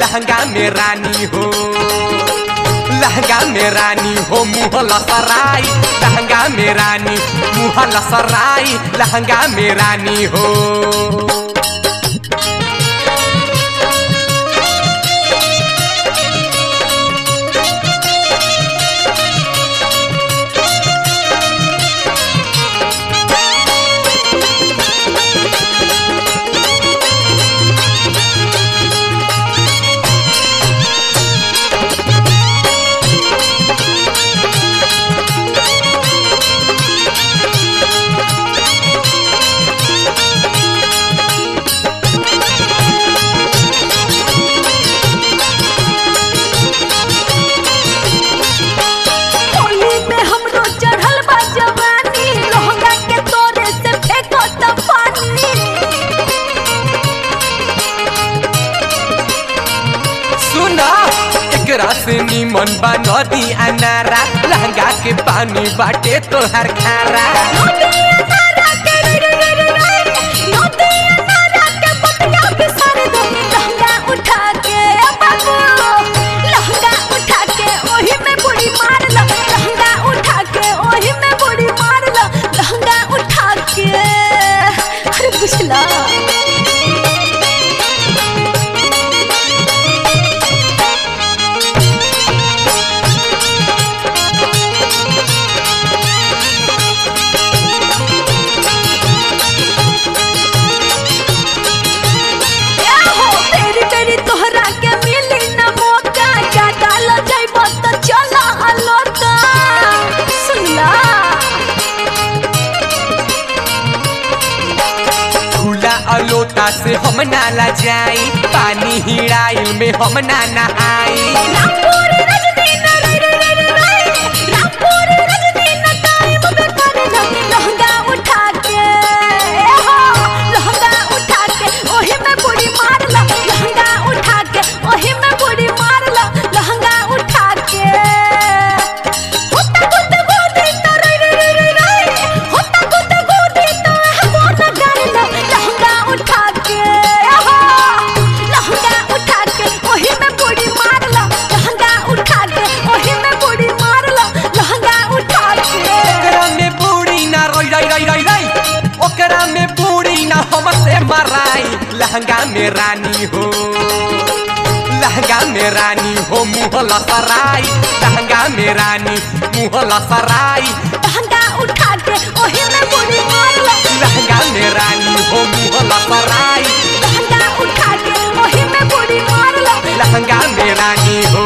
लहंगा में रानी हो लहंगा में रानी हो मुँह लसराई लहंगा में रानी मुँह लसराई लहंगा में रानी हो होली में हमरो चढ़ल बा जवानी लहंगा के तोरे से फेंको त पानी सुना एकरा से निमन बा नदी अनारा लहंगा के पानी बाटे तोहर खारा नदी अनारा के रे रे रे रे रे नदी अनारा के बतिया बिसर दो लहंगा उठा के बाबू लहंगा उठा के ओही में बुड़ी मार लो लहंगा उठा के ओही में बुड़ी मार लो लहंगा उठा के अरे बुझला हो तेरी तेरी तोहरा के मिली न मौका ज्यादा ल जाइब त चला अलोका सुनला खुला अलोता से हम नाला जाई पानी हिड़ाइल में हम ना नहाई रामपुर रजनी न रे रे रे रे रे रामपुर रजनी न टाइम पे कर लो लहंगा उठा के हो लहंगा उठा के ओही में बुड़ी मार लो लहंगा उठा के ओही में बुड़ी मार लो लहंगा उठा के होता गुद गोदी त रे रे रे रे रे होता गुद गोदी त हमो न कर लो लहंगा उठा के हो लहंगा उठा के ओही में बुड़ी मार लो लहंगा उठा के ओही में बुड़ी मार लो लहंगा उठा के ओकरा में बूढ़ी ना रोई रोई रोई रोई रोई ओकरा में बूढ़ी ना हमसे मराई लहंगा में रानी हो लहंगा में रानी हो मुँह लसराई लहंगा में रानी मुँह लसराई लहंगा उठा के ओही में बुड़ी मार लो लहंगा में रानी हो मुँह लसराई लहंगा उठा के ओही में बुड़ी मार लो लहंगा में रानी हो